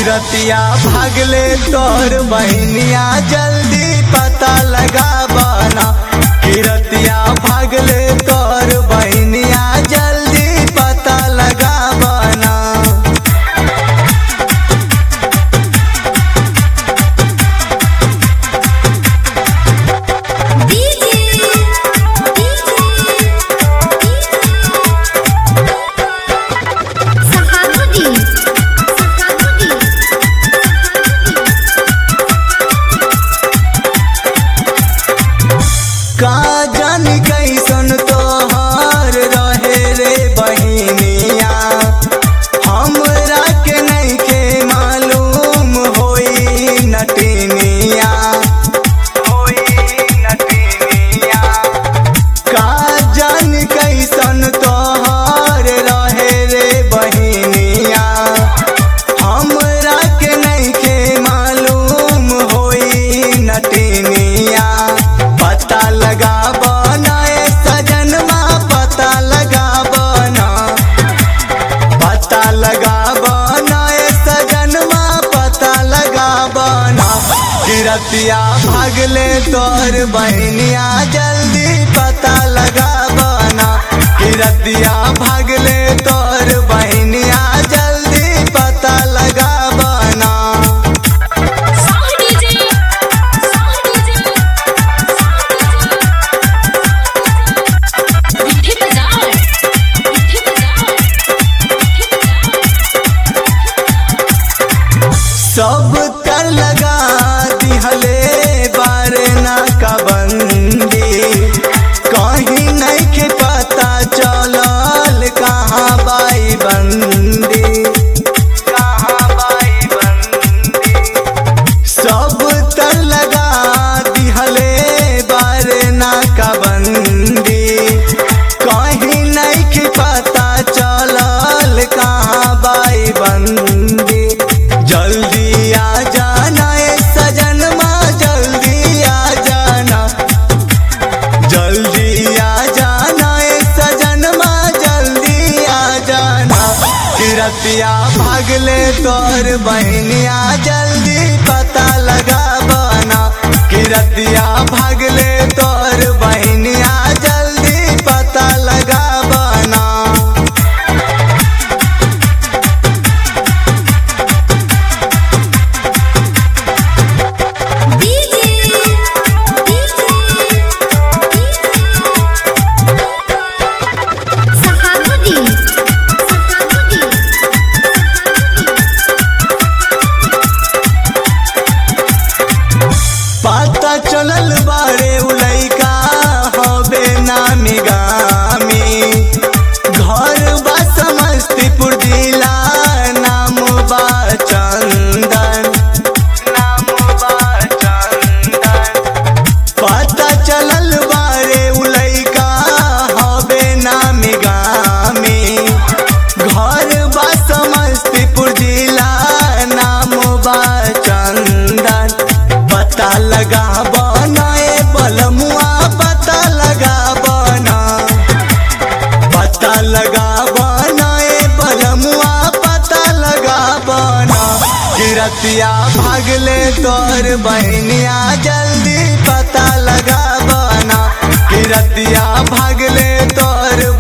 किरतिया भागले तोर बहनिया जल्दी पता लगा बना किरतिया भागले तोर बहनिया जल्दी पता लगा बना डीजे डीजे सहानुदी सहानुदी का जानी कैसन तोहार रहे रे बहिनिया हमरा के नहीं के मालूम होई नटनिया होई नटनिया का जानी कैसन तोहार रहे रे बहिनिया हमरा के नहीं के मालूम होई नटनिया पता लगा बना ए सजनमा पता लगा बना पता लगा बना ए सजनमा पता लगा बना किरतिया भागले तोर बहनिया जल्दी पता लगा बना किरतिया भागले तोर बहनिया जल्दी पता लगा बना साह डीजे साह डीजे मिठी बजाओ मिठी बजाओ मिठी बजाओ सब कर लगा दिहले बारना का बंदी कहीं नहीं के पता चलल कहाँ बाई बंदी कहाँ बाई बंदी सब तर लगा दिहले बारना का बंदी कहीं नहीं के पता चलल कहाँ बाई बंदी जल्दी आ जाना ए सजनमा जल्दी आ जाना जल्दी आ जाना ए सजनमा जल्दी आ जाना किरतिया भागले तोर बहनिया जल्दी पता लगा बना किरतिया भागले तोर बहनिया जल्दी पता लगा बना डीजे डीजे सहानुदी सहानुदी पता चलल बारे उलैका हबे नामी गामी घर बा समस्तीपुर जिला नाम बा चंदन नाम बा चंदन पता चलल बारे उलैका हबे नामी गामी घर बा समस्तीपुर जिला नाम बा चंदन पता लगा बना ए बलमुआ पता लगा बना पता लगा बना ए बलमुआ पता लगा बना किरतिया भागले तोर बहनिया जल्दी पता लगा बना किरतिया भागले तोर